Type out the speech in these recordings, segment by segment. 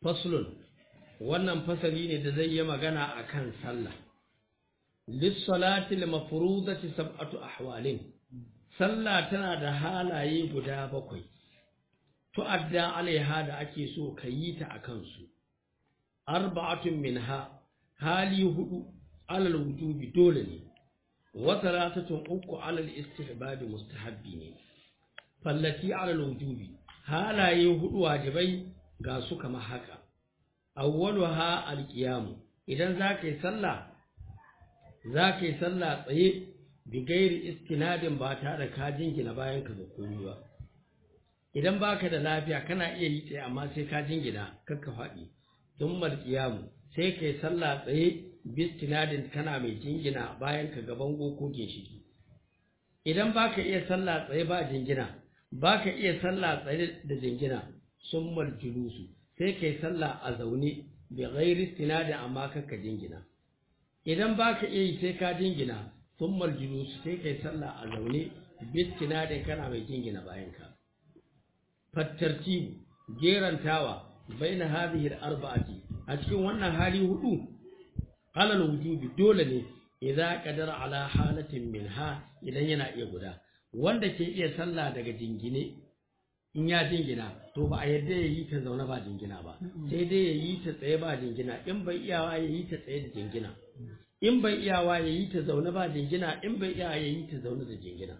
faslun wannan fasali ne da zai yi magana akan sallah lissalati al-mafrudati sab'atu ahwalin sallah tana da halaye guda bakwai tu'adda alaiha da ake so ka yi ta akan su arba'atun minha hali hudu alal wujubi dole ne wa thalathatun uku alal istihbabi mustahabbi ne fallati alal wujubi halaye hudu wajibai ga su kamar haka awwaluha alqiyam idan zaka yi sallah zaka yi sallah tsaye bi gairi istinadin ba tare da ka jingina bayan ka ga komai ba idan baka da lafiya kana iya yi tsaye amma sai ka jingina kakka faɗi thummal qiyam sai kai sallah tsaye bi istinadin kana mai jingina bayan ka ga bango ko ginshiki idan baka iya sallah tsaye ba jingina baka iya sallah tsaye da jingina summal julusu sai kai sallah a zaune bi ghairi istinadin amma kakka jingina idan baka iya yi sai ka jingina summal julusu sai kai sallah a zaune bi istinadin kana mai jingina bayan ka fattartibu gerantawa baina hadhihi al-arba'ati a cikin wannan hali hudu alal wujubi dole ne idza qadara ala halatin minha idan yana iya guda wanda ke iya sallah daga jingine in ya jingina to ba a yadda ya yi ta zaune ba jingina ba sai dai ya yi ta tsaye ba jingina in bai iyawa ya yi ta tsaye da jingina in bai iyawa ya yi ta zaune ba jingina in bai iyawa ya yi ta zaune da jingina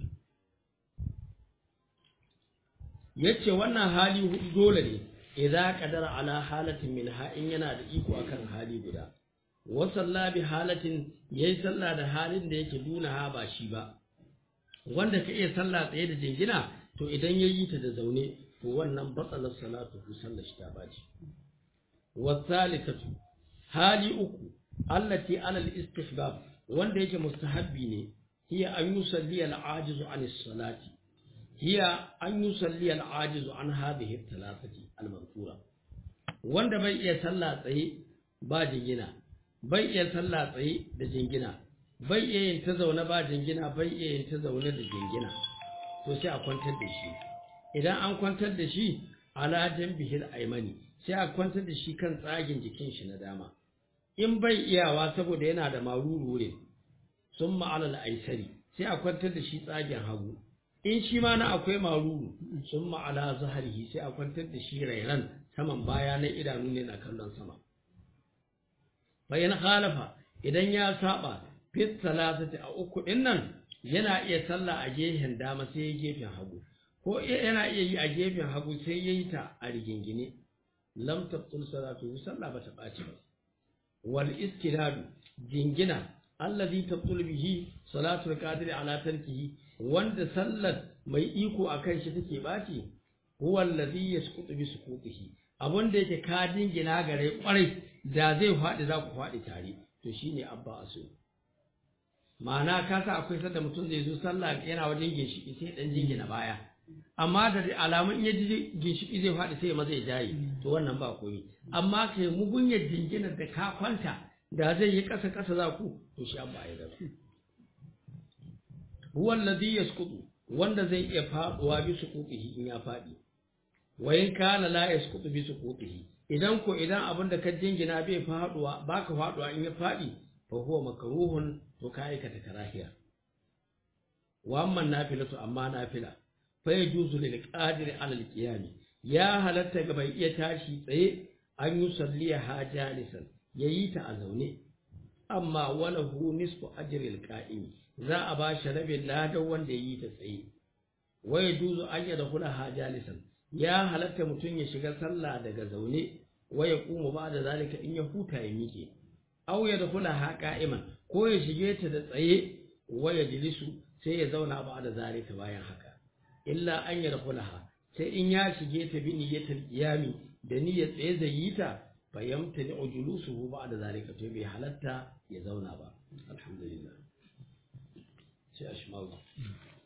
yace wannan hali hudu dole ne idza qadara ala halatin minha in yana da iko akan hali guda wa salla bi halatin yayi sallah da halin da yake duna ha ba shi ba wanda ka iya sallah tsaye da jingina to idan yayi ta da zaune to wannan batsalar salatu ku sallar shi ta baci wa thalithatu hali uku allati ala al-istihbab wanda yake mustahabbi ne hiya an yusalli al-ajizu an salati hiya an yusalli al-ajizu an hadhihi al-thalathati al-madhkura wanda bai iya sallah tsaye ba jingina bai iya sallah tsaye da jingina bai iya yin ta zaune ba jingina bai iya yin ta zaune da jingina to sai a kwantar da shi idan an kwantar da shi ala janbihil aymani sai a kwantar da shi kan tsagin jikin shi na dama in bai iyawa saboda yana da maruru ne sun ma'alal aisari sai a kwantar da shi tsagen hagu in shi ma na akwai maruru sun ma'ala zaharihi sai a kwantar da shi rairan saman baya na idanu ne na kallon sama bayan halafa idan ya saba fit salasati a uku din nan yana iya sallah a gefen dama sai ya gefen hagu ko yana iya yi a gefen hagu sai ya yi ta a rigingine lam tabtul salatu sallah bata ɓaci ba wal istiradu jingina allazi tabtul bihi salatul qadiri ala tarkihi wanda sallar mai iko akan shi take baci huwa allazi yasqutu bi suqutihi abun da yake ka dingina gare kwarai da zai faɗi za ku faɗi tare to shine abba aso ma'ana ka sa akwai sanda mutum zai zo sallah yana wajen ginshiki sai dan jingina baya amma da alamun in ya ji ginshiki zai faɗi sai maza ya jaye to wannan ba komai amma kai mugunyar jinginar da ka kwanta da zai yi ƙasa ƙasa za ku to shi abba ya gaba huwa alladhi yasqutu wanda zai iya faduwa bi suqutihi in ya fadi wa in kana la yasqutu bi suqutihi idan ko idan abin da ka jingina bai faduwa baka faduwa in ya fadi fa huwa makruhun to ka aikata karahiya wa amma nafilatu amma nafila fa yajuzu lil qadiri ala al qiyam ya halatta ga bai iya tashi tsaye an yi salliya ha jalisan yayi ta a zaune amma walahu nisfu ajri al qa'im za a ba shi rabin ladan wanda ya yi ta tsaye wai duzu an yada kula ha jalisan ya halatta mutum ya shiga sallah daga zaune waya kuma ba da zalika in ya huta ya miƙe aw ya da kula ha qa'iman ko ya shige ta da tsaye waya jilisu sai ya zauna ba da zalika bayan haka illa an ya da kula ha sai in ya shige ta bi niyyatul qiyami da niyyar tsaye zai yi ta fayyamta ni ujulusuhu ba da zalika to bai halatta ya zauna ba alhamdulillah sai a shi